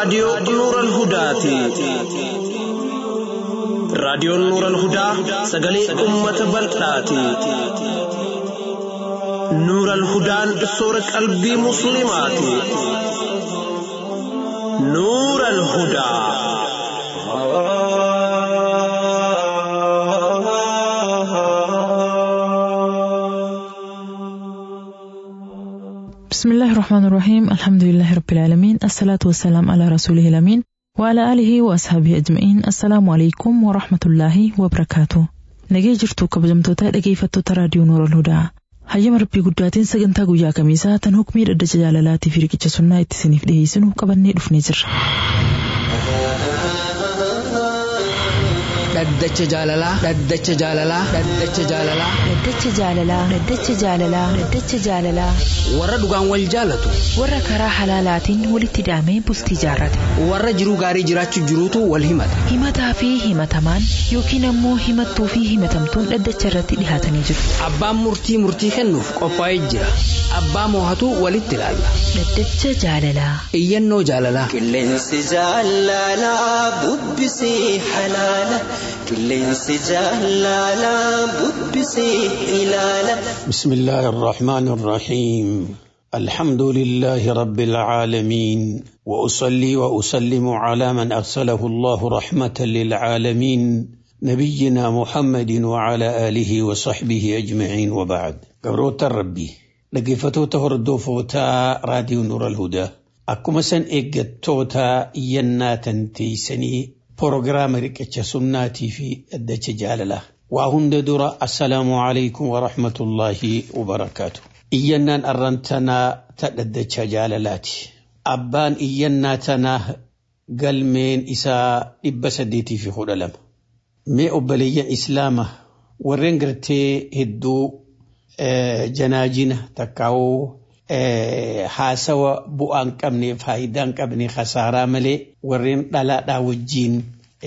raadiyoo Nuural Hudaati. Raadiyoon Nuural Hudaa sagalee uummata bal'aati. Nuural Hudaan soora qalbii Musliimaati. Nuural Hudaa. بسم الله الرحمن الرحيم الحمد لله رب العالمين الصلاة والسلام على رسوله الأمين وعلى آله وأصحابه أجمعين السلام عليكم ورحمة الله وبركاته nagee jirtu kabajamtoota dhageeffattoota raadiyoo noora hudaa hayyama rabbii guddaatiin sagantaa guyyaa kamiisaa tan hukmii dhaddacha jaalalaatii fi riqicha sunnaa itti isiniif dhiyeessinu qabannee dhufnee jirra. dhaddacha jaalalaa dhaddacha jaalalaa dhaddacha jaalalaa Dhaddacha jaalalaa Dhaddacha jaalalaa Dhaddacha jaalalaa warra dhugaan wal jaalatu warra karaa halaalaatiin walitti hidhamee bultii jaarrate warra jiruu gaarii jiraachuu jiruutu wal himata himataa fi himatamaan yookiin ammoo himattuu fi himatamtuun dhaddacha irratti dhihaatanii jiru. abbaan murtii murtii kennuuf qophaa'ee jira abbaa moohatu walitti ilaalla Dhaddacha jaalalaa iyyannoo jaalalaa Qilleensi jaalalaa bubbisee halaala. Qilleensi jaalalaa bubbisee ilaala. بسم الله الرحمن الرحيم الحمد لله رب العالمين واصلي واسلم على من ارسله الله رحمه للعالمين نبينا محمد وعلى اله وصحبه اجمعين وبعد قبروت الربي لقفتوتا هردوفوتا راديو نور الهدى akkuma san eeggattoota iyyannaa tanteeysanii proogiraama riqicha sunnaatii fi dhaddacha jaalalaa waa hunda dura assalaamu alaykum warahmatullaahi wabarakaatu iyyannaan arrantanaa ta dhaddacha jaalalaati abbaan iyyannaa tanaa galmeen isaa dhibba saddeetii fi kudha lama mee obboleeyyan islaama warreen gartee hedduu janaajina takkaawoo haasawa bu'aan qabne faayidaan qabne khasaaraa malee warreen dhalaadhaa wajjiin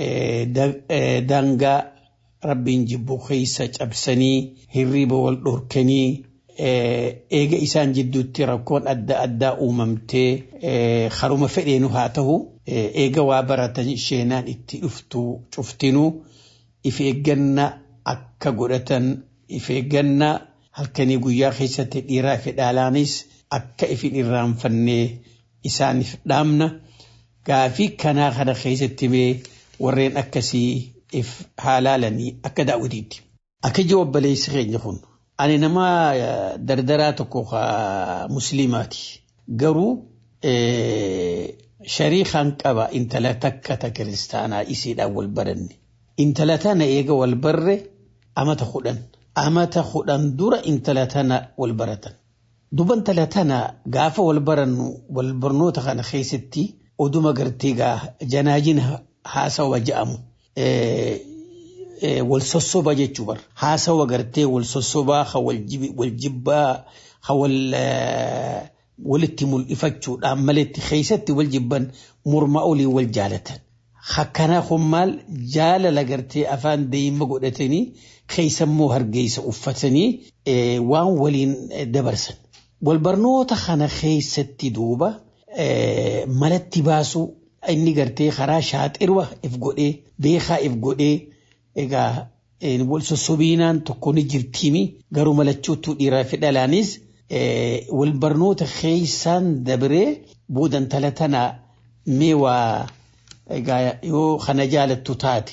daangaa rabbiin jibbu keessa cabsanii hirriba wal dhorkanii eega isaan jidduutti rakkoon adda addaa uumamtee haruma fedheenu haa ta'u eega waa baratan sheenaan itti dhuftu cuftinuu if eegganna akka godhatan if eegganna halkanii guyyaa keessatti dhiiraa fi dhalaanis akka ifin irraanfannee isaaniif dhaamna gaafii kanaa kana keessatti mee warreen akkasii if haalaalanii akka daawwitiitti. Akka ijoo obboleessi keenya kun ani nama dardaraa tokko musliimaati garuu shariikaan qaba intala takka ta kiristaanaa isiidhaan wal baranne intala tana eega wal barre amata kudhan amata kudhan dura intala tana wal baratan. Duba intala tana gaafa wal barannu wal barnoota kana keessatti oduma gartee gaa janaajina haasawa ja'amu. Wal sossoba jechuu bar. Haasawa gartee wal sossobaa ha wal jibbaa ha wal walitti mul'ifachuudhaan maletti keessatti wal jibban morma olii wal jaalatan. Hakkanaa kun maal jaalala gartee afaan deema godhatanii keessammoo hargeessa uffatanii waan waliin dabarsan. Walbarnoota kana keessatti duuba malatti baasuu inni gartee karaa shaaxirwa if godhee beekaa if godhee egaa wal sossobiinaan tokko ni jirtiimi garuu malachuutu dhiiraa fi dhalaanis walbarnoota keessaan dabree boodan tala tana mee waa egaa yoo kana jaalattu taate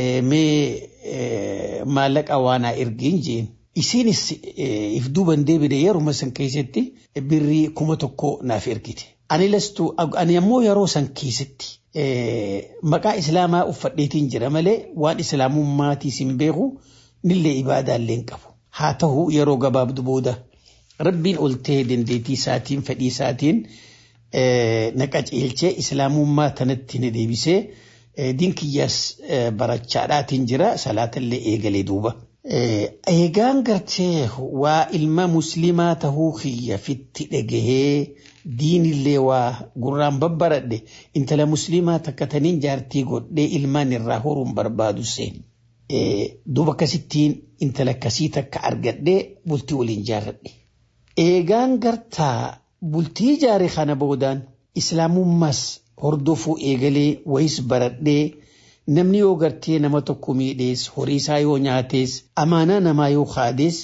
mee maallaqa waanaa ergiin jeen isiinis if duuban deebide yeruma san keessatti birrii kuma tokko naaf ergite. Ani lastu ani ammoo yeroo san keessatti maqaa islaamaa uffadheetiin jira malee waan islaamummaatis hin beeku nillee ibaadaallee hin qabu. Haa ta'u yeroo gabaabdu booda rabbiin ol ta'ee dandeettii isaatiin fedhii isaatiin na qaceelchee islaamummaa tanatti na deebisee dinkiyyaas barachaadhaatiin jira salaatallee eegalee duuba. Eegaan gartee waa ilma muslimaa tahuu kiyya fitti dhagahee diinillee waa gurraan babbaradhe intala muslimaa takka taniin jaartii godhee ilmaan irraa horuun barbaadu seen. Duuba akkasittiin intala akkasii takka argadhee bultii waliin jaarradhe. Eegaan gartaa bultii jaare kana boodaan islaamummaas hordofuu eegalee wayis baradhee namni yoo gartee nama tokko miidhees horii isaa yoo nyaatees amaanaa namaa yoo kaadees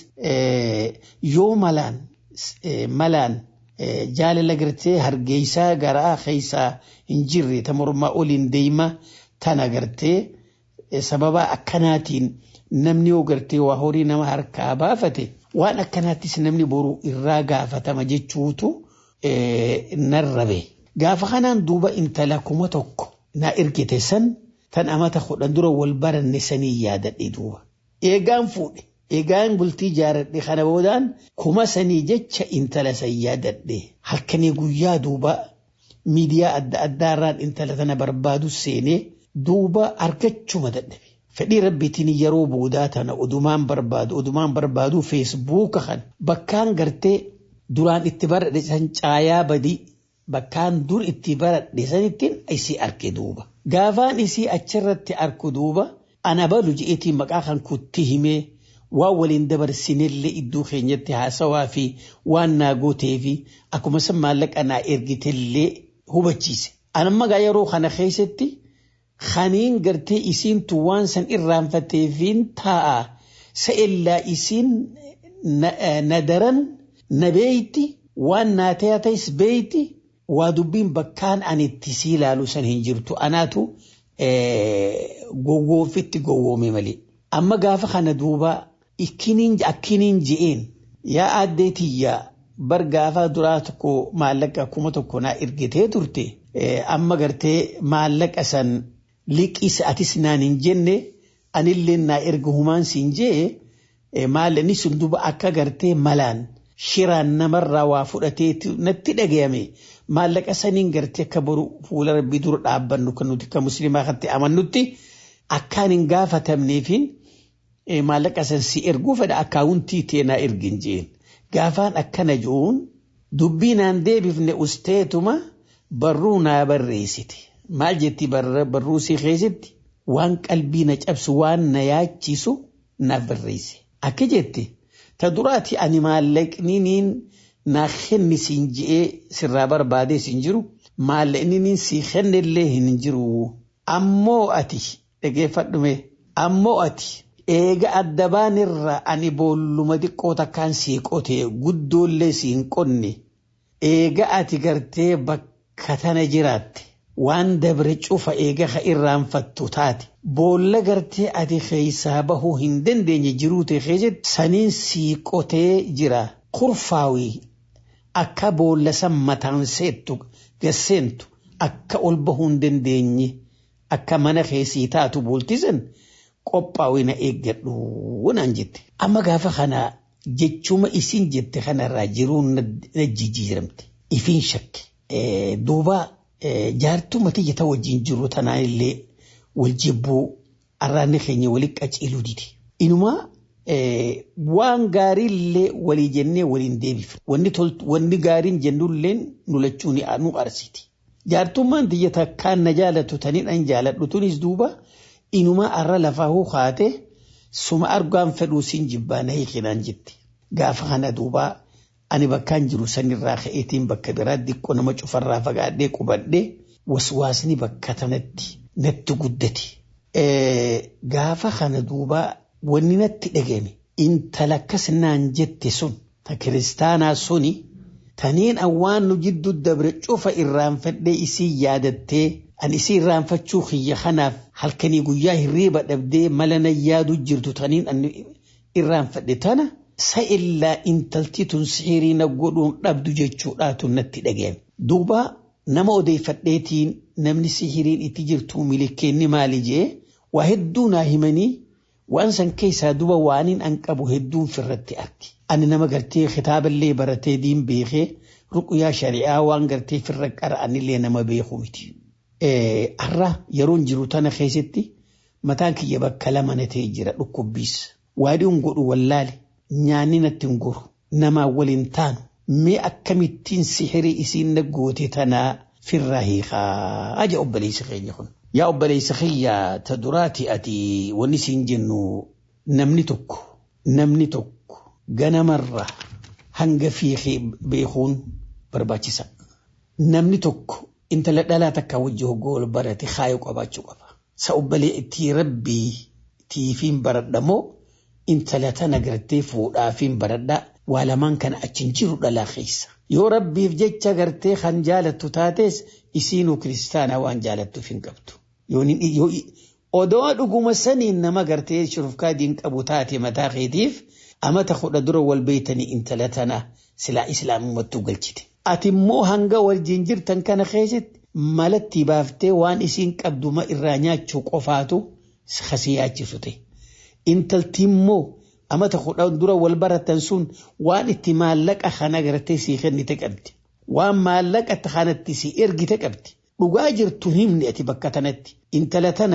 yoo malaan malaan jaalala gartee hargeysaa garaa keessaa hin jirre ta mormaa oliin deema tana gartee sababa akkanaatiin namni yoo gartee waa horii nama harkaa baafate waan akkanaattis namni boru irraa gaafatama jechuutu narrabe. Gaafa kanaan duuba intala kuma tokko na ergite san tan amata kudhan dura wal baranne sanii yaadadhe duuba. Eegaan fuudhe. Eegaan bultii jaaradhe kana boodaan kuma sanii jecha intala san yaadadhe. Halkanii guyyaa duuba miidiyaa adda addaarraan intala tana barbaadu seenee duuba argachuma dadhabe. Fedhii rabbiitiin yeroo boodaa tana odumaan barbaadu odumaan barbaadu feesbuuka kan bakkaan gartee duraan itti baradhe san caayaa badii bakkaan dur itti baradhe sanittiin isii arge duuba. Gaafaan isii achirratti arku duuba ana balu je'eetiin maqaa kan kutti himee waan waliin dabarsinellee iddoo keenyatti haasawaa fi waan naa gootee fi akkuma san maallaqa naa ergitellee hubachiise. Anamma gaa yeroo kana keessatti khaniin gartee isiintu waan san irraanfateefiin taa'a sa'ellaa isiin na daran na beeyti waan naa ta'es beeyti waa dubbiin bakkaan ani itti sii ilaalu san hin jirtu anaatu gowwoomfitti gowwoome malee. Amma gaafa kana duuba akkiniin je'een yaa aaddee tiyyaa bar gaafa duraa tokko maallaqa kuma tokko naa ergitee turte amma gartee maallaqa san liqisa atis naan hin jenne anillee naa erga humaan siin jee maallaqni sun duuba akka gartee malaan shiraan namarraa waa fudhatee natti dhagayame maallaqa saniin gartee akka boru fuula rabbii dura dhaabbannu kan nuti kan musliimaa kan amannutti akkaan hin gaafatamneefin maallaqa san si erguu fedha akkaawuntii teenaa ergin jeen gaafaan akkana jiruun dubbii naan deebifne usteetuma barruu naa barreessite maal jetti barruu si keessatti waan qalbii na cabsu waan na yaachisu naaf barreesse akka jetti ta duraati ani maallaqniin naa kenni siin je'ee sirraa barbaadee siin jiru maallaqniin si kennellee hin jiru ammoo ati dhageeffadhume ammoo ati eega adda baanirra ani boolluma xiqqoo takkaan sii qote guddoollee siin qonne eega ati gartee bakka tana jiraatte waan dabre cufa eega ka irraanfattu taate boolla gartee ati keeysaa bahuu hin dandeenye jiruute keessatti saniin sii qotee jira kurfaawii akka boolla san mataan seettu gasseentu akka ol bahuu hin dandeenye akka mana keessii taatu booltisan qophaa'uu na eeggadhu naan jette. Amma gaafa kana jechuma isin jette kanarraa jiruun na jijjiiramte. Ifiin shakke. Duuba jaartuma tiyya wajjin jiru tanaan illee wal jibbuu arraanni keenya waliin qaceeluu dide. Inumaa waan gaarii illee walii jennee waliin deebifne. Wanni gaariin jennullee nu lachuu nu arsiti. Jaartummaan tiyya takkaan na jaalatu taniin an jaaladhu tunis duuba inumaa arra lafaa hoo kaate suma argaan fedhuu siin jibbaa na hiikinaan jette. Gaafa kana duuba ani bakkaan jiru sanirraa ka'eetiin bakka biraa xiqqoo nama cufarraa fagaadhee qubadhee waswaasni bakka tanatti natti guddate. Gaafa kana duuba wanni natti dhagame intala akkas naan jette sun ta kiristaanaa suni taniin awwaan nu jidduu dabre cufa irraanfadhee isii yaadattee ani isii irraanfachuu kiyya kanaaf halkanii guyyaa hirriiba dhabdee mala na yaadu jirtu taniin ani irraanfadhe tana sa illaa intalti tun sihirii na godhuun dhabdu jechuudhaatu natti dhaga'ame. Duuba nama odeeffadheetiin namni sihiriin itti jirtu milikkeenni maali jee waa hedduu naa himanii waan san keessaa duba waaniin an qabu hedduun firratti arge. Ani nama gartee kitaaballee baratee diin beekee ruqyaa shari'aa waan gartee firra qara'anillee nama beeku miti. Har'a yeroon jiru tana keessatti mataan kiyya bakka lama na ta'e jira dhukkubbiis. Waadiin godhu wallaale nyaanni natti hin goru namaa waliin taanu mee akkamittiin sihirii isiin na goote tanaa firraa hiikaa aja obboleessa keenya kun. Yaa obboleessa kiyya ta duraati ati wanni siin jennu namni tokko namni tokko ganamarra hanga fiixee beekuun barbaachisa. Namni tokko intala dhalaa takka wajji hoggoo wal barate kaayoo qabaachuu qaba. Sa obbolee itti rabbii tiifiin baradhamoo intala tana gartee fuudhaafiin baradhaa waa lamaan kana achiin jiru dhalaa keessa. Yoo rabbiif jecha gartee kan jaalattu taates isiinuu kiristaanaa waan jaalattuuf hin qabdu. Odoo dhuguma saniin nama gartee shurufkaa diin qabu taate mataa keetiif amata kudha dura wal beeytanii intala tana silaa islaamummattuu galchite. Ati immoo hanga wajjin jirtan kana keessatti malatti baaftee waan isiin qabduma irraa nyaachuu qofaatu kasi yaachisu ta'e. Intalti immoo amata kudha dura wal baratan sun waan itti maallaqa kana gartee sii kennite qabdi. Waan maallaqa kanatti si ergite qabdi. Dhugaa jirtu himni ati bakka tanatti. Intala tana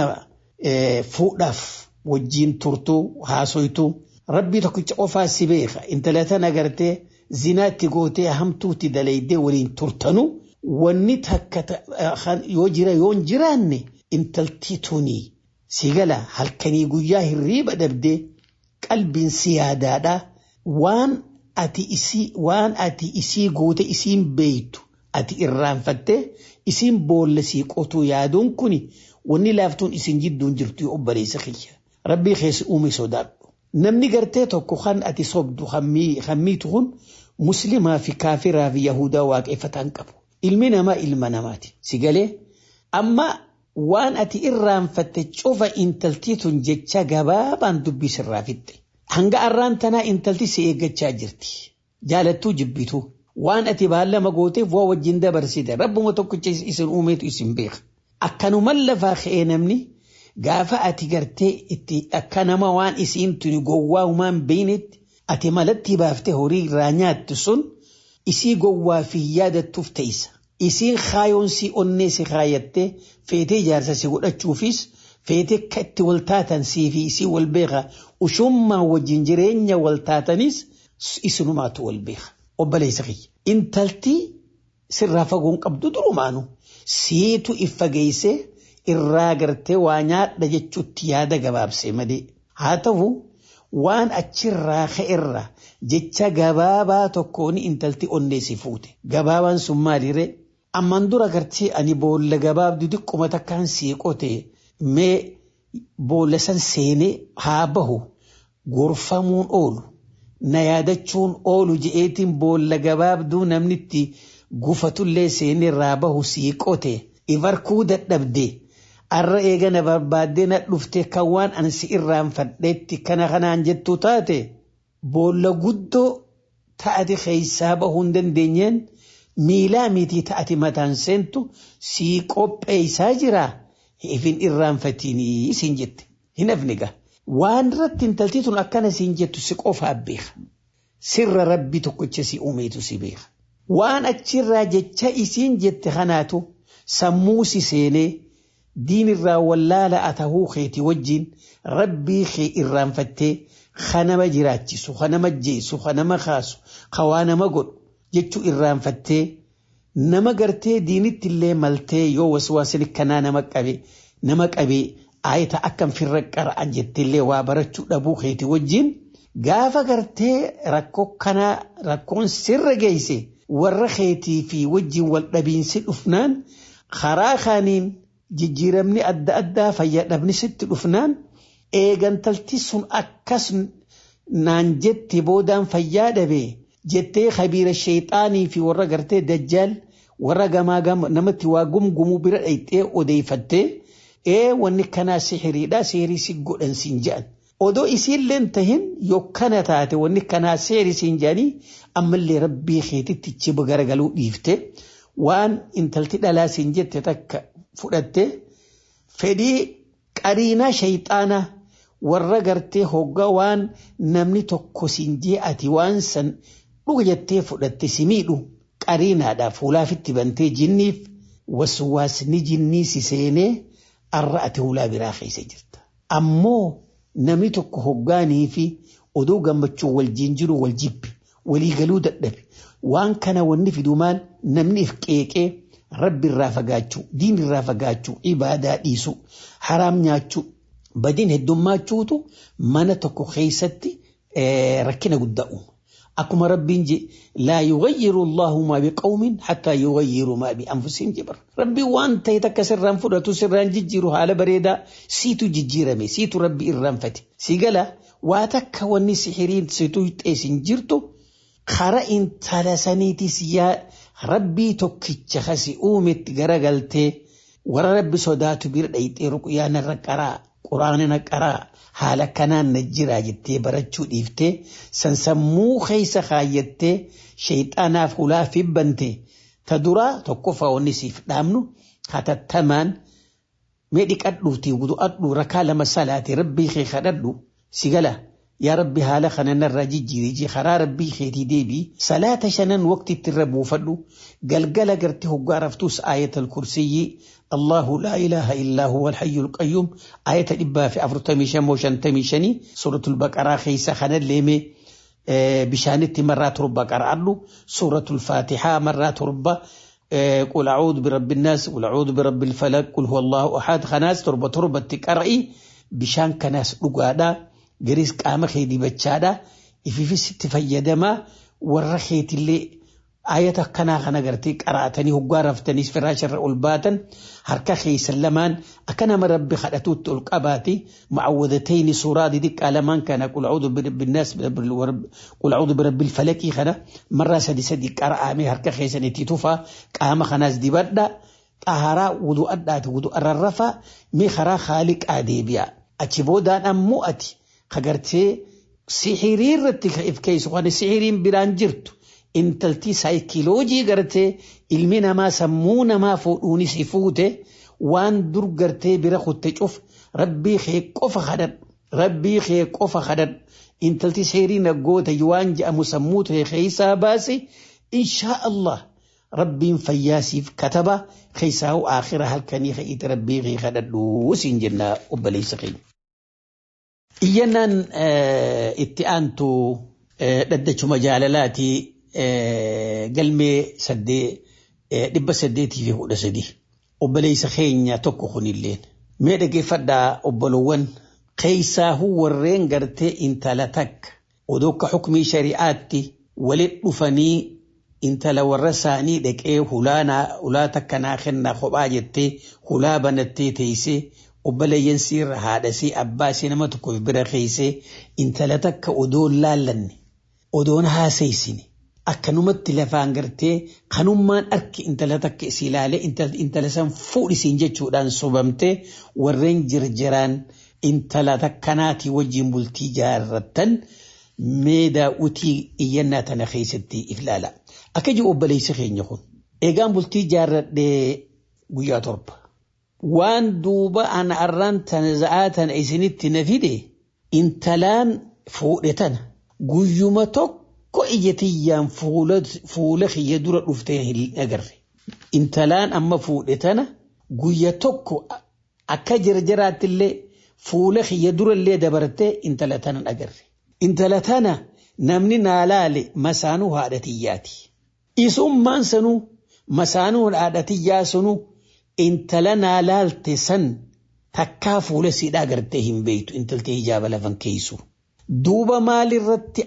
fuudhaaf wajjiin turtuu haasoytuu rabbii tokkicha qofaa si beeka. Intala tana gartee zinaatti gootee hamtuutti dalaydee waliin turtanu wanni takka yoo jira yoo hin jiraanne intalti tunii si gala halkanii guyyaa hirriiba dhabdee qalbiin si yaadaadha waan ati isii waan ati isii goote isiin beeytu ati irraanfattee isiin boolla sii qotuu yaaduun kuni wanni laaftuun isin jidduun jirtu obboleessa kiyya rabbii keessa uume sodaadhu. Namni gartee tokko kan ati sobdu hammiitu kun muslimaa fi kaafiraa fi yahudaa waaqeffataan qabu. Ilmi namaa ilma namaati. Si galee amma waan ati irraanfatte cufa intaltii tun jecha gabaabaan dubbisirraa fixxe. Hanga arraan tanaa intalti si eeggachaa jirti. Jaalattuu jibbituu. Waan ati baallama gooteef waa wajjin dabarsite. Rabbuma tokkicha isin uumeetu isin beeka. Akkanuman lafaa ka'ee namni gaafa ati gartee itti akka nama waan isiin tuni gowwaa uumaan beeynetti ati malatti baaftee horii irraa nyaattu sun isii gowwaa fi yaadattuuf teessa. Isiin kaayoon si onnee si kaayattee feetee ijaarsa si godhachuufis feetee akka itti wal taatan sii fi isii wal beeka ushummaa wajjin jireenya wal taatanis isinumaatu wal beeka. Obboleessa kiyya. Intalti sirraa fagoon qabdu durumaanu siitu if fageessee irraa gartee waa nyaadha jechuutti yaada gabaabsee malee haa ta'u waan achirraa ka'erra jecha gabaabaa tokkoon intalti onneesi fuute gabaabaan sun maaliree amman dura gartee ani boolla gabaabdu diqquma takkaan siiqote mee boolla san seenee haa bahu gorfamuun oolu na yaadachuun oolu je'eetiin boolla gabaabduu namnitti gufatullee seenee irraa bahu siiqote ibarkuu dadhabdee. arra eegana barbaaddee na dhufte kan waan ansi irraanfadheetti kana kanaan jettu taate boolla guddoo ta'ati keeysaa bahuu hin dandeenyeen miilaa mitii ta'ati mataan seentu sii qopheeysaa jira ifin irraanfatinii siin jette hin afniga waan irratti intaltii tun akkana siin jettu si qofaa beeka sirra rabbi tokkicha si uumeetu si beeka waan achirraa jecha isiin jette kanaatu sammuu si seenee diin irraa wallaala atahuu keeti wajjin rabbii kee irraanfattee kanama jiraachisu kanama jeessu kanama kaasu kawaa nama godhu jechuu irraanfattee nama gartee diinitti illee maltee yoo waswaasin kanaa nama qabe nama qabee aayita akkam firra qara'an jettillee waa barachuu dhabuu keeti wajjin gaafa gartee rakkoo kanaa rakkoon sirra geesse warra keetii fi wajjin wal dhabiinsi dhufnaan karaa kaaniin jijjiiramni adda addaa fayyadamni sitti dhufnaan eegantalti sun akkas naan jette boodaan fayyaa dhabe jettee kabiira sheexaanii fi warra gartee dajjaal warra gamaa gama namatti waa gumgumuu bira dhayxee odeeffattee ee wanni kanaa sihiriidha sihirii si godhan siin jedhan. Odoo isiilleen tahin yokkana taate wanni kanaa sihirii siin jedhanii ammallee rabbii keetitti chiba garagaluu dhiifte waan intalti dhalaa siin jette takka fudhatte fedhii qariinaa shayxaanaa warra gartee hoggaa waan namni tokko siin jee ati waan san dhuga jettee fudhatte si miidhu qariinaadhaaf hulaafitti bantee jinniif waswaasni jinnii si seenee arra ati hulaa biraa keessa jirta. Ammoo namni tokko hoggaanii fi oduu gammachuu wal jiru wal jibbi walii galuu dadhabe waan kana wanni fidu maal namni if qeeqee rabbi irraa fagaachuu diin irraa fagaachuu ibaadaa dhiisuu haraam nyaachuu badiin heddummachuutu mana tokko keessatti rakkina guddaa uuma. akkuma rabbiin je laa yughayyiru allahu maa biqawmin hattaa yughayyiru maa bianfusihim je bara rabbiin waan ta'e takka sirraan fudhatu sirraan jijjiiru haala bareedaa siitu jijjiirame siitu rabbi irraanfate si gala waa takka wanni sihiriin situ xeesin jirtu kara intala saniitis yaa rabbii tokkicha kasi uumetti garagaltee warra rabbi sodaatu bira dhayxee ruqyaa narra qaraa quraana na qaraa haala kanaan na jira jettee barachuu dhiiftee sansammuu keessa kaayyattee shayxaanaaf hulaa fibbante ta duraa tokkoffaa wanni siif dhaamnu hatattamaan mee dhiqadhuuti wudu'adhu rakaa lama salaate rabbii kee kadhadhu si gala yaa rabbi haala kana narraa jijjiiri karaa rabbii keetii deebii salaata shanan waqtitti irra buufadhu galgala gartee hoggaa raftus aayatal kursiyyii الله لا إله إلا هو الحي القيوم آية إبا في أفرطمي شمو شنتمي شني سورة البقرة خيسة خنا الليمي بشانتي مرات ربا قرألو سورة الفاتحة مرات ربا قل أعوذ برب الناس قل أعوذ برب الفلك قل هو الله أحد خناس تربة تربة تقرأي بشان كناس لقادا قريس قام خيدي بچادا إفي ست فيدما ورخيت اللي ayata akkanaa kana gartee qaraatanii hoggaa raftaniis firaasharra ol baatan harka keessan lamaan akka nama rabbi kadhatuutti ol qabaati mucawwadatayni suuraa didiqqaa lamaan kana qul a'uudhu birabbiinnaas qul a'uudhu birabbil falaqii kana marraa sadi sadi qara'amee harka keessanitti tufa qaama kanaas dibadha xaharaa wudu'adhaati wudu'arrarrafa mee karaa haaliqaa deebi'a achi boodaan ammoo ati kagartee sihirii irratti if keeysu kan sihiriin biraan jirtu intalti saayikiloojii gartee ilmi namaa sammuu namaa fuudhuunis fuute waan dur gartee bira kutte cuf rabbii kee qofa kadhadhu rabbii kee qofa kadhadhu intalti seerii naggoota waan je'amu sammuu ta'e keessaa baase inshaa Allah rabbiin fayyaasiif kataba keessaa aakhira halkanii keeyite rabbii kee kadhadhu siin jenna obboleessa keenya. Iyyannaan itti aantu dhaddachuma jaalalaatii galmee dhibba saddeetii fi kudha sadii obboleessa keenya tokko kunilleen mee dhageeffadhaa obbolowwan keessaahuu warreen gartee intala takka odoo akka xukumii shari'aatti walit dhufanii intala warra isaanii dhaqee hulaa takka naa kennaa kophaa jettee hulaa banattee teessee obboleeyyan siirra haadhasii abbaa isii nama tokko bira keessee intala takka odoon laallanne odoon haasaysine akkanumatti lafaan gartee kanummaan arki intala takka isii ilaalee intala san fuudhisiin jechuudhaan sobamtee warreen jirjiraan intala takkanaatii wajjin bultii jaarrattan meedaa utii iyyannaa tana keessatti if ilaala. Akka jiru obboleessi keenya kun eegaan bultii jaarradhee guyyaa torba. Waan duuba ana arraan tana za'aa tana isinitti na fide intalaan fuudhe tana guyyuma tokko. ko ijjetiyyaan fuula kiyya dura dhuftee hin agarre. Intalaan amma fuudhe tana guyya tokko akka jirjiraattillee fuula kiyya durallee dabartee intala tana agarre. Intala tana namni naa laale masaanuu haadhatiyyaati. Isummaan sanuu masaanuu haadhatiyyaa sanuu intala naa laalte san takkaa fuula siidhaa agartee hin beektu intaltee hijaaba lafan keeysu. Duuba maalirratti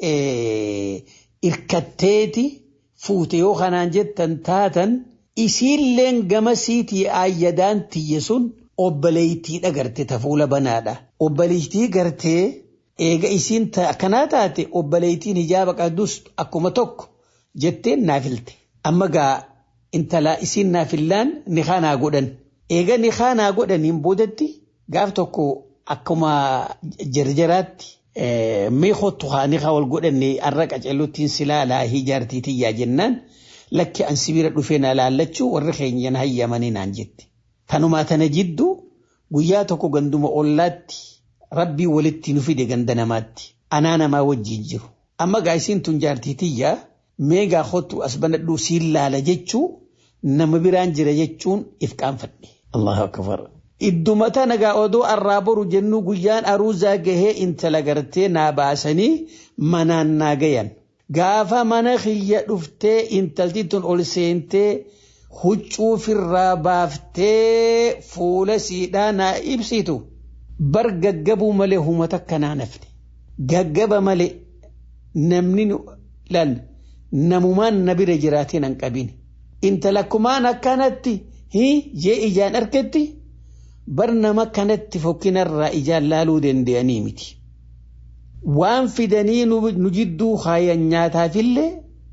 irkatteeti fuute yoo kanaan jettan taatan isiilleen gama siitii aayyadaan tiyye sun obboleeytii dhagarte ta fuula banaadha. Obboleeytii gartee eega isiin akkanaa taate obboleeytiin hijaaba qabdus akkuma tokko jetteen naafilte. Amma gaa intalaa isiin naafillaan ni kanaa godhan. Eega ni kanaa godhaniin boodatti gaaf tokko akkuma jarjaraatti mee kottu haani haa wal godhanne arra qacelluuttiin silaa laahii jaartii tiyyaa jennaan lakki an sibira dhufee na laallachuu warri keenyan hayyamanii naan jette. Tanumaa tana jidduu guyyaa tokko ganduma ollaatti rabbii walitti nu fide ganda namaatti anaa namaa wajjin jiru. Amma gaa isiin tun jaartii tiyyaa mee gaa kottu as banadhuu siin laala jechuu nama biraan jira jechuun if qaanfadhe. Allahu akbar. Idduma tana gaa odoo arraa boru jennu guyyaan aruuzaa gahee intala gartee naa baasanii manaan naa gayan. Gaafa mana kiyya dhuftee intalti tun ol seentee huccuu firraa baaftee fuula siidhaa naa ibsitu bar gaggabuu malee huma takka naa nafne. Gaggaba malee namni laal namumaan na bira jiraatiin hin qabin intala kumaan akkanatti hii jee ijaan argetti bar nama kanatti fokkinarraa ijaan laaluu danda'anii miti. Waan fidanii nu jidduu kaayan nyaataafillee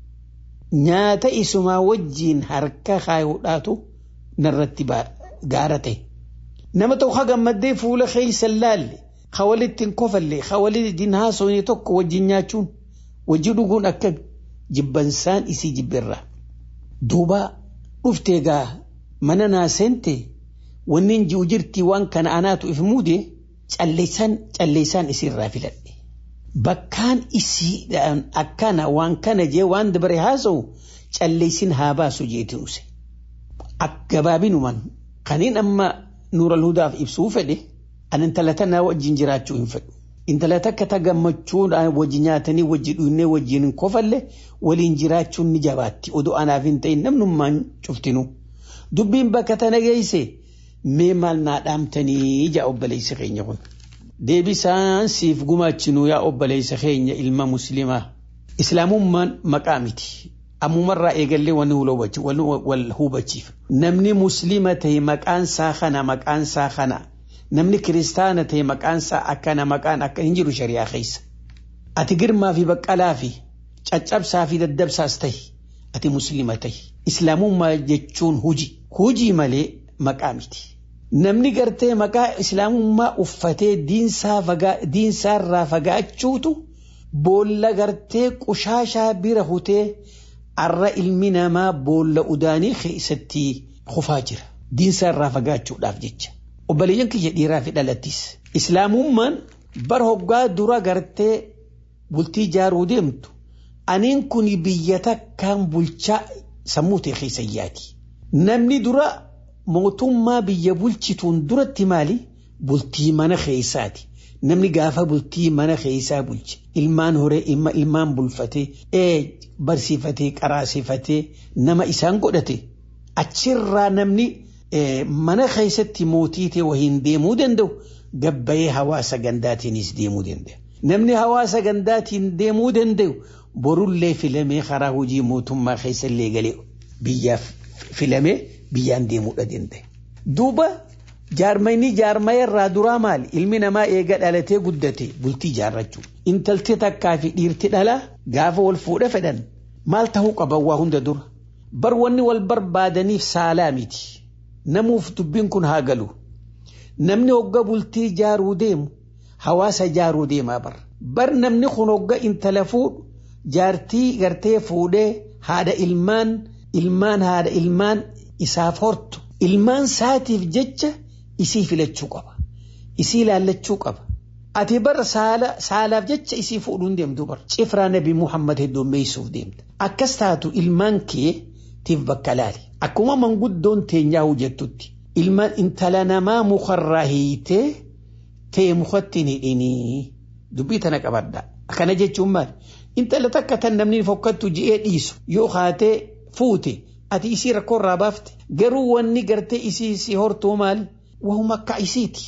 nyaata isumaa wajjiin harka kaayuudhaatu narratti gaara ta'e. Nama tokko gammaddee fuula keeysan laalle ka walitti hin kofalle ka walitti haasofne tokko wajjin nyaachuun wajji dhuguun akkami jibbansaan isii jibbirraa. Duuba dhuftee gaa mana naasente wanni hin ji'u jirtii waan kana anaatu if muude calleessaan calleessaan isiirraa filadhe. Bakkaan isiidhaan akkana waan kana jee waan dabare haasa'u calleessin haa baasu jeeti use. Gabaabinumaan kaniin amma nuura hudaaf ibsuu fedhe an intala tanaa wajjin jiraachuu hin fedhu. Intala takka ta gammachuudhaan wajji nyaatanii wajji dhuunnee wajjin hin kofalle waliin jiraachuun ni jabaatti oduu anaaf hin ta'in namnummaan cuftinu. Dubbiin bakka tana geesse mee maal naa dhaamtanii ija obboleessa keenya kun. Deebisaan siif gumaachinu yaa obboleessa keenya ilma muslimaa. Islaamummaan maqaa miti. Ammumarraa eegallee wal hubachiif. Namni muslima ta'e maqaan isaa kana maqaan isaa kana. Namni kiristaana ta'e maqaan isaa akkana maqaan akka hin jiru shari'aa keessa. Ati girmaa fi baqqalaa fi caccabsaa fi daddabsaas ta'e ati muslima ta'e. Islaamummaa jechuun huji. Hujii malee maqaa miti. Namni gartee maqaa islaamummaa uffatee diinsaarraa fagaachuutu boolla gartee qushaashaa bira hutee arra ilmi namaa boolla udaanii keessatti kufaa jira. Diinsaarraa fagaachuudhaaf jecha. Obboleeyyan kiyya dhiiraa fi dhalattis. Islaamummaan bara hoggaa dura gartee bultii jaaruu deemtu. Aniin kun biyya takkaan bulchaa sammuu ta'e keessayyaati. Namni dura mootummaa biyya bulchituun duratti maali? Bultii mana keessaati. Namni gaafa bultii mana keessaa bulche ilmaan horee ilmaan bulfatee ee barsiifatee qaraasifatee nama isaan godhate achirraa namni mana keessatti mootii ta'e wahiin deemuu danda'u gabbayee hawaasa gandaatiinis deemuu danda'a. Namni hawaasa gandaatiin deemuu danda'u borullee filamee karaa hojii mootummaa keessallee galee biyyaaf filamee biyyaan deemuudha danda'a. Duuba jaarmayni jaarmayarraa duraa maali? Ilmi namaa eega dhalatee guddate bultii jaarrachuu. Intalti takkaa fi dhiirti dhalaa gaafa wal fuudha fedhan maal ta'uu qaban waa hunda dura. Bar wanni wal barbaadaniif saalaa miti. Namuuf dubbiin kun haa galu. Namni hogga bultii jaaruu deemu hawaasa jaaruu deemaa bar. Bar namni kun hogga intala fuudhu jaartii gartee fuudhee haadha ilmaan ilmaan haadha ilmaan isaaf hortu. Ilmaan saatiif jecha isii filachuu qaba. Isii ilaallachuu qaba. Ati bar saalaaf jecha isii fuudhuun deemtu bar. Cifraa nabi Muhammad hedduummeessuuf deemta. Akkas taatu ilmaan kee tiif bakka laali. Akkuma manguddoon teenyaa hojjettutti. Ilmaan intala namaa mukarraa hiitee ta'e mukatti hin hidhinii. Dubbii tana qabadda. Akkana jechuun maali? Intala takka tan namni fokkattu ji'ee dhiisu yoo haatee fuute ati isii rakkoorraa baafte garuu wanni gartee isii si hortuu maali? Wahuma akka isiiti.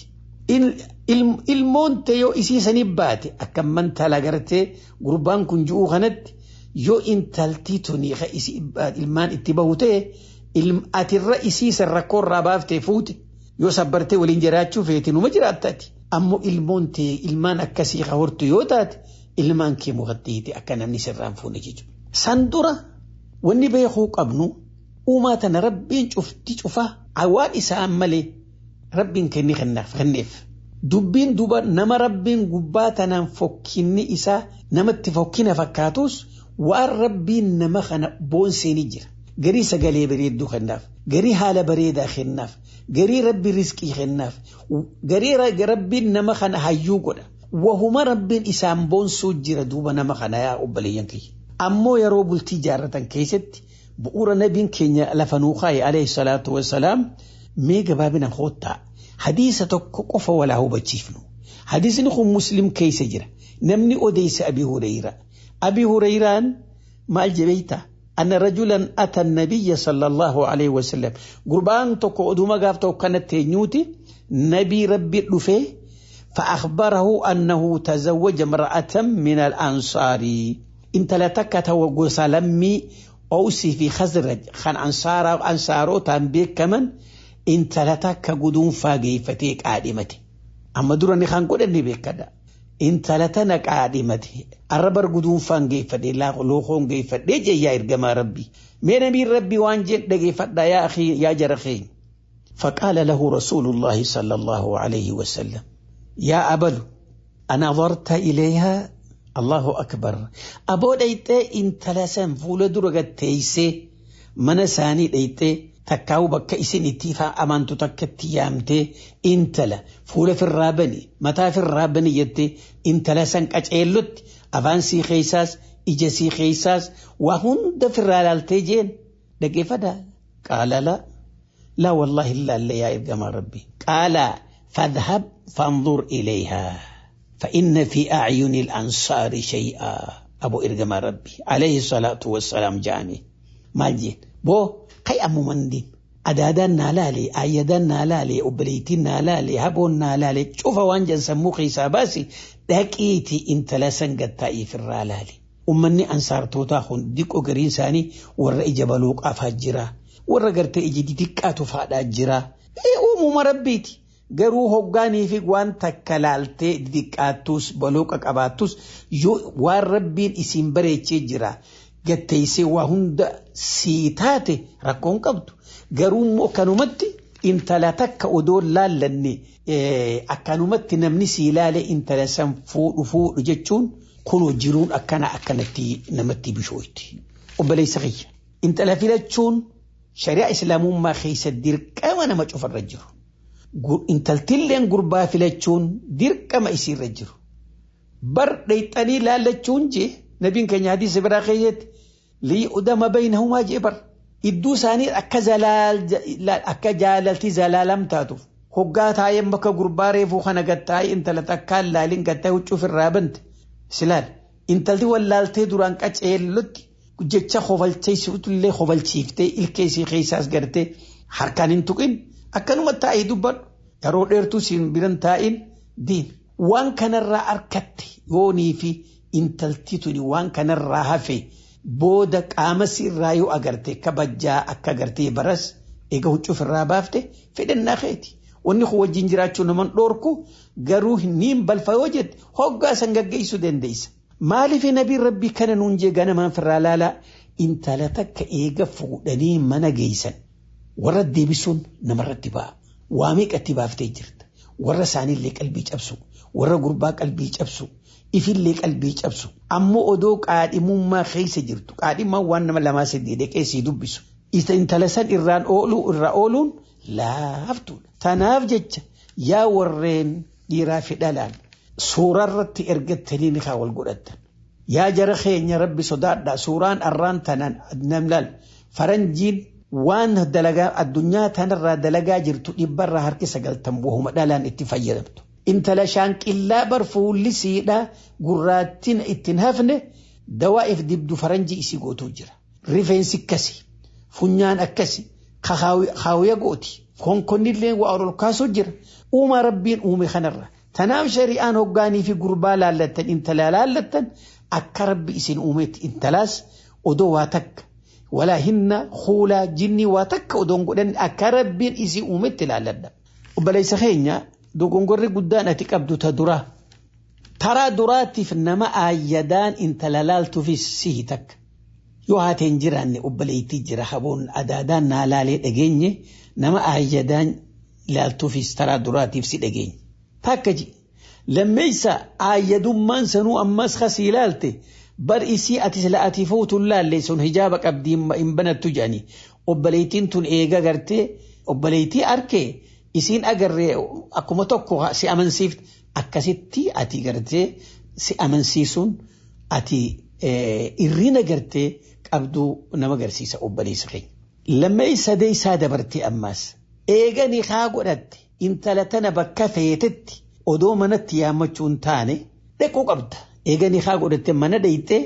Ilmoon ta'e yoo isii sanii baate akka mantala gartee gurbaan kun ji'uu kanatti yoo intaltii tuni ilmaan itti bahu ta'e atirra isii san rakkoorraa baaftee fuute yoo sabbartee waliin jiraachuu feete numa jiraattati. Ammoo ilmoon ta'e ilmaan akkasii ka hortu yoo taate ilmaan kee mukattiiti akka namni sirraan fuune jechuudha. San dura wanni beekuu qabnu uumaa tana rabbiin cufti cufaa waan isaan malee rabbiin kenni kenneef. Dubbiin duba nama rabbiin gubbaa tanaan fokkinni isaa namatti fokkina fakkaatus waan rabbiin nama kana boonseenii jira. Garii sagalee bareedduu kennaaf, garii haala bareedaa kennaaf, garii rabbi riskii kennaaf, garii rabbiin nama kana hayyuu godha. Wahuma rabbiin isaan boonsuu jira duuba nama kana yaa obboleeyyan kiyya. Ammoo yeroo bultii jaarratan keessatti bu'uura nabiin keenya lafa nuu kaa'e alayhi salaatu wassalaam mee gabaabina hoottaa hadiisa tokko qofa walaa hubachiifnu. Hadiisni kun muslim keessa jira. Namni odeessa Abi Hurayra. Abi Hurayraan maal jebeeyta? أن رجلا أتى النبي صلى الله عليه وسلم قربان تكو أدوما قافتو كانت تنيوتي نبي ربي رفيه فأخبره أنه تزوج امرأة من الأنصار intala takka ta'u gosa lammii Awsii fi Khazraj kan ansaarotaan beekaman intala takka guduunfaa geeffatee qaadhimate. Amma dura ni kan godhanne beekadha. Intala tana qaadhimate arrabar guduunfaan geeffadhe lookoon geeffadhee jeyyaa ergamaa rabbi. Mee namiin rabbi waan jedhe dhageeffadhaa yaa akhi yaa jara keenya. فقال له رسول الله صلى الله عليه وسلم يا أبل أنظرت إليها الله أكبر أبو ديتي إن تلسن فول درغت تيسي من ساني ديتي تكاو بك إسن اتفا أمانتو تكت يامتي إن تلا فول في الرابني متى في الرابني يتي إن تلسن كأجيلت أفانسي خيساس إجسي خيساس وهند في الرالالتي جين دقي فدا قال لا لا والله إلا اللي يا إرقام ربي قال فاذهب فانظر إليها فإن في أعين الأنصار شيئا أبو إرقام ربي عليه الصلاة والسلام جاني مالجين بو قي أمو مندين أدادان نالالي آيدان نالالي أبليتين نالالي هبون نالالي شوف وانجا سمو خيسا باسي داكيتي انت لسن قد في الرالالي أمني أنصار توتاخون ديك أقرين ساني ورأي جبلوك أفاجرا warra gartee iji xixiqqaatu faadhaa jira. Uumuma rabbiiti. Garuu hoggaanii fi waan takka laaltee xixiqqaattus balooqa qabaattus waan rabbiin isiin bareechee jira. Gatteessee waa hunda sii taate rakkoon qabdu. Garuu immoo kanumatti intala takka odoo laallanne akkanumatti namni sii ilaale intala san fuudhu fuudhu jechuun kunoo jiruun akkana akkanatti namatti bishooyti. Obboleessa kiyya. Intala filachuun shari'a islaamummaa keessa dirqama nama cufarra jiru. Intaltilleen gurbaa filachuun dirqama isiirra jiru. Bar dhayxanii laallachuun jee nabiin keenya hadiisa biraa keessatti liyudama baynahumaa jee bar. Idduu isaanii akka jaalaltii zalaalam taatuuf. Hoggaa taa'een bakka gurbaa reefuu kana gattaa'ee intala takkaan laaliin gattaa'ee huccuuf irraa bante. Silaal intalti wallaaltee duraan qaceellotti jecha kofalcheessitullee kofalchiiftee ilkeesii keessaas gartee harkaan hin tuqin akkanuma taa'ee dubbadhu yeroo dheertuu siin biran taa'in diin waan kanarraa harkatte yoonii fi intalti tuni waan kanarraa hafe booda qaama irraa yoo agarte kabajjaa akka agartee baras eega huccuuf irraa baafte fedhannaa keeti. Wanni kun wajjin jiraachuu naman dhoorku garuu niin balfa yoo jette hoggaa san gaggeessuu dandeessa. Maaliif nabiin rabbii kana nuun jee ganamaan firraa laalaa intala takka eega fuudhanii mana geessan warra deebisuun namarratti ba'a. Waa meeqatti baaftee jirta. Warra isaaniillee qalbii cabsu. Warra gurbaa qalbii cabsu. Ifillee qalbii cabsu. Ammoo odoo qaadhimummaa keessa jirtu. Qaadhimmaan waan nama lamaa sadii deqeessii dubbisu. Intala san irraan ooluu irra ooluun laaftuudha. Tanaaf jecha yaa warreen dhiiraa fi dhalaan suurarratti ergattanii ni haa wal godhattan. Yaa jara keenya rabbi sodaadha suuraan arraan tanaan namlal faranjiin waan dalagaa addunyaa tanarraa dalagaa jirtu dhibbarraa harki sagaltan bu'uma dhalaan itti fayyadamtu. Intala shaanqillaa bar fuulli siidhaa gurraattiin ittiin hafne dawaa'if dibdu faranjii isii gootuu jira. Rifeensi akkasi funyaan akkasi kaawuya gooti konkonnillee waa ol kaasuu jira. Uumaa rabbiin uume kanarra. Tanaaf shari'aan hoggaanii fi gurbaa laallattan intala laallattan akka rabbi isin uumetti intalaas odoo waa takka walaa hinna huulaa jinnii waa takka odoon godhan akka rabbiin isin uumetti laalladha. Obboleessa keenya dogongorri guddaan ati qabdu ta duraa. Taraa duraatiif nama aayyadaan intala laaltuufis sihi takka. Yoo haateen jiraanne obboleettii jira haboon adaadaan naa laalee dhageenye nama aayyadaan laaltuufis taraa duraatiif si dhageenye. Takka ji lammeessa aayyadummaan sanuu ammas kasii ilaalte bar isii ati sila ati fuutuun laalle sun hijaaba qabdii hin banattu jedhani obboleettiin tun eega gartee obboleettii arkee isiin agarree akkuma tokko si amansiifte akkasitti ati gartee si amansiisuun ati irrina gartee qabduu nama agarsiisa obboleessa keenya. Lammeessa deessaa dabartee ammaas eeganii haa godhatte intala tana bakka feetetti odoo manatti yaammachuun taane dhaquu qabda. Eeganii haa godhatte mana dhayxee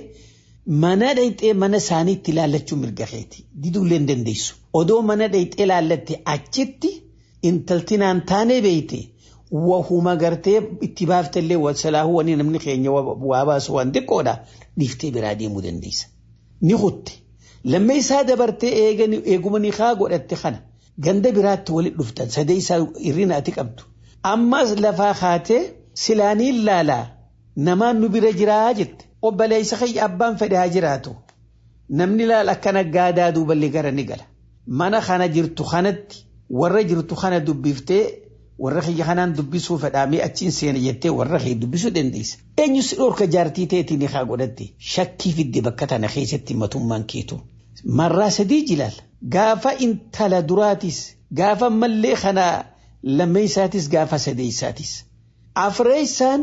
mana dhayxee mana isaaniitti ilaallachuu mirga keeti. Diduullee hin dandeessu. Odoo mana dhayxee ilaallatte achitti intalti naan taane beeyte wahuma gartee itti baaftallee wasalaahu wani namni keenya waa baasu waan xiqqoodha dhiiftee biraa deemuu dandeessa. Ni hutte lammee isaa dabartee eeguma ni haa godhatte kana ganda biraatti walit dhuftan sadee isaa irrina ati qabdu. Ammas lafaa kaatee silaaniin laalaa namaan nu bira jiraa jette obboleessa kiyya abbaan fedhe haa jiraatu. Namni laal akkana gaadaa duuballee gara ni gala. Mana kana jirtu kanatti warra jirtu kana dubbiftee warra kiyya kanaan dubbisuu fedhaamee achiin seena jettee warra kee dubbisuu dandeessa. Eenyu si dhorka jaartii ta'eetiin haa godhatte shakkii fidde bakka tana keessatti matummaan keetu. Marraa sadii jilaal gaafa intala duraatis gaafa mallee kana lammeessaatis gaafa sadeessaatis. Afreessaan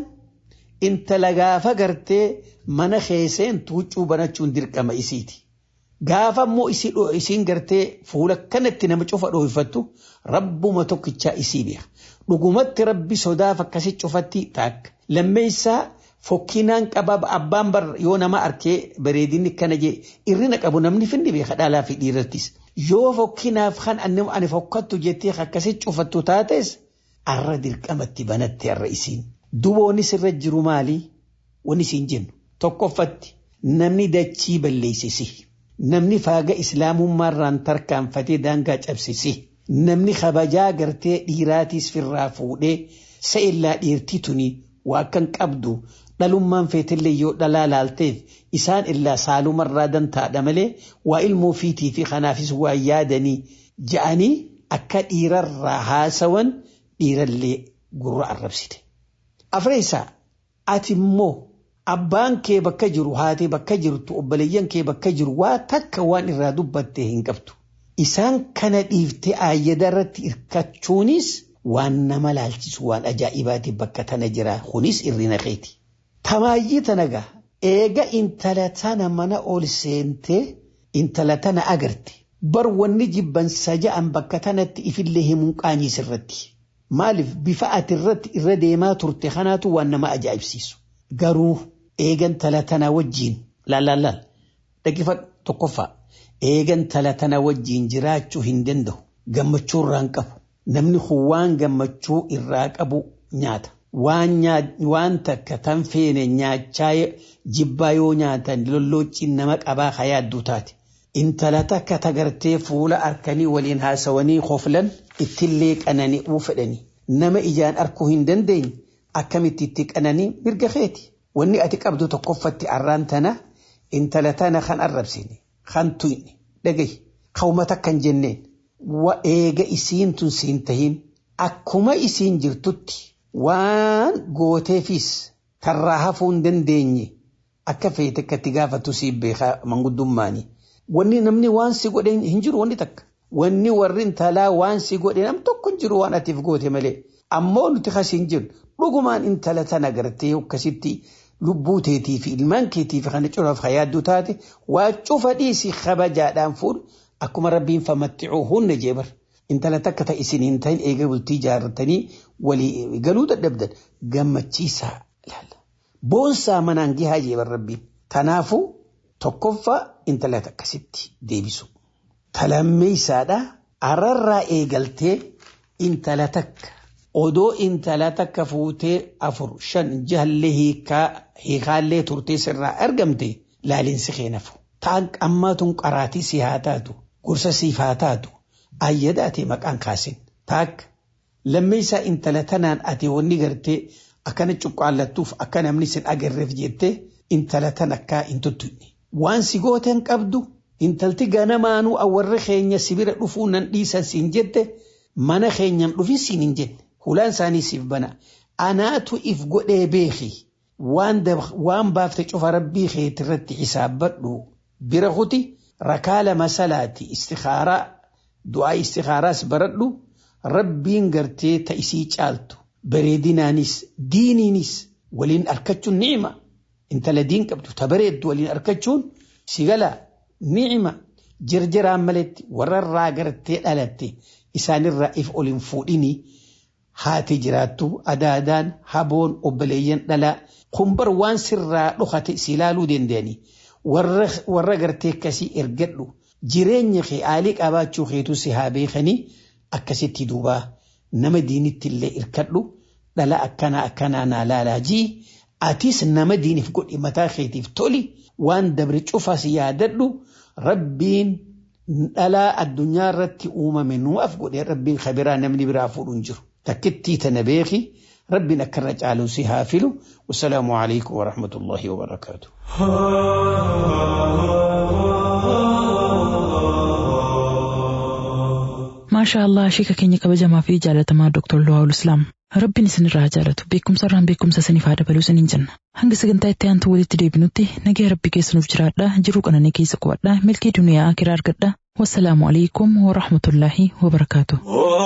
intala gaafa gartee mana keesseen tuuccuu banachuun dirqama isiiti. Gaafa immoo isiin gartee fuula kanatti nama cufa dhoofattu rabbuma tokkichaa isii beeka. Dhugumatti rabbi sodaaf akkasi cufatti taakka. Lammeessaa fokkinaan qaba abbaan bar yoo nama arkee bareedinni kana jee irrina qabu namni finni beeka dhalaa fi dhiirrattis. Yoo fokkinaaf kan ani fokkattu jettee akkasi cufattu taates arra dirqamatti banatti arra isiin. Duboonni sirra jiru maali? Wani isiin jennu. Tokkoffatti namni dachii balleessisi. Namni faaga islaamummaarraan tarkaanfatee daangaa cabsisi. Namni kabajaa gartee dhiiraatiis firraa fuudhee sa'illaa dhiirtii tuni waa kan qabdu dhalummaan feetillee yoo dhalaa laalteef isaan illaa saalumarraa dantaadha malee waa ilmoo fiitii fi kanaafis waa yaadanii ja'anii akka dhiirarraa haasawan dhiirallee gurra arrabsite. Afreessaa ati immoo abbaan kee bakka jiru haatee bakka jirtu obboleeyyan kee bakka jiru waa takka waan irraa dubbattee hin qabdu. Isaan kana dhiiftee aayyada irratti hirkachuunis waan nama laalchisu waan ajaa'ibaati bakka tana jira kunis irrina keeti. Tamaayyii tana gaa eega intala tana mana ol seentee intala tana agarte bar wanni jibban saja'an bakka tanatti ifillee himuun qaaniis irratti. Maaliif bifa ati irratti irra deemaa turte kanaatu waan nama ajaa'ibsiisu. Garuu eegan tala tana wajjiin laal dhaggeeffadhu tokkoffaa eegan tala tana wajjiin jiraachuu hin danda'u gammachuu irraan qabu namni kun waan gammachuu irraa qabu nyaata waan takka tan feene nyaachaa jibbaa yoo nyaatan lolloociin nama qabaa hayaadduu taate intala takka tagartee fuula arkanii waliin haasawanii koflan ittillee qanani'uu fedhanii nama ijaan arkuu hin dandeenye akkamitti itti qananii mirga keeti. Wanni ati qabdu tokkoffatti arraan tana intala tana kan arrabsine kan tuyne dhagahi qawmata kan jenneen wa eega isiin tun siin tahin akkuma isiin jirtutti waan gooteefis tarraa hafuu hin dandeenye akka feete akkatti gaafatu siif beekaa manguddummaani. Wanni namni waan si godhe hin jiru wanni takka. Wanni warri intalaa waan si godhe nam tokko hin jiru waan atiif goote malee. Ammoo nuti kas hin jiru dhugumaan intala tana gartee akkasitti lubbuu teetii fi ilmaan keetii fi kana cufaaf hayaadduu taate waa cufa dhiisii kabajaadhaan fuudhu akkuma rabbiin famatticuu hunna jeebar. Intala takka ta'e isin hin ta'in eega bultii ijaarratanii walii galuu dadhabdan gammachiisaa ilaalla. Boonsaa manaan gihaa jeebar rabbiin. Kanaafuu tokkoffaa intala akkasitti deebisu. Talammeessaadha ararraa eegaltee intala takka odoo intala takka fuutee afur shan jahallee hiikaallee turtee sirraa argamte laalinsi keenafu. Ta'an qammaatuun qaraatii si haa taatu gorsa siif haa taatu ayyada ati maqaan kaasin taakka lammeessaa intala tanaan ati wanni gartee akkana cuqqaallattuuf akka namni sin agarreef jettee intala tan akka hin tuttuqne. Waan si gooteen qabdu intalti ganamaanuu awwarri keenya sibira dhufuu nan dhiisan siin jette mana keenyan dhufin siin hin jenne. Hulaan isaanii siif bana. Anaatu if godhee beeki. Waan baafte cufa rabbii keetti irratti xisaabbadhu. Bira kuti rakaa lama salaati istikaaraa du'aa istikaaraas baradhu rabbiin gartee ta'isii caaltu. Bareedinaanis diiniinis waliin arkachuun ni'ima. Intala diin qabdu ta bareeddu waliin arkachuun sigala ni'ima. Jirjiraan maletti warrarraa gartee dhalatte isaanirraa if ol hin fuudhinii. haati jiraattu adaadaan haboon obboleeyyan dhalaa kumbar waan sirraa dhokate si ilaaluu danda'anii warra gartee akkasii ergadhu jireenya kee aalii qabaachuu keetu si haa beekanii akkasitti duubaa nama diinitti illee irkadhu dhala akkana akkanaa naa laalaa jii atis nama diiniif godhi mataa keetiif toli waan dabre cufas yaadadhu rabbiin dhalaa addunyaa irratti uumame nuuf godhe rabbiin kabiraa namni biraa fuudhu hin jiru takkittii tana beeki rabbiin akkarra caaluu si haa filu wasalaamu alaikum warahmatullahi wabarakaatu. maashaa allah sheeka keenya kabajamaa fi jaalatamaa Dr. Luwaawul Islaam. Rabbiin isinirraa jaalatu beekumsa irraan beekumsa isiniif haa dabaluu isiniin jenna. Hanga sagantaa itti aantu walitti deebinutti nagaa rabbi keessanuuf jiraadha jiruu qananii keessa qubadha milkii duniyaa akiraa argadha. Wassalaamu alaikum wa rahmatullaahi wa barakaatu.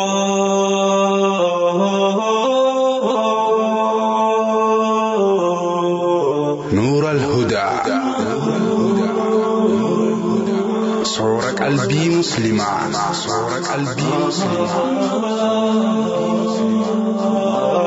نور الهدى صور قلبي مسلما صور قلبي مسلما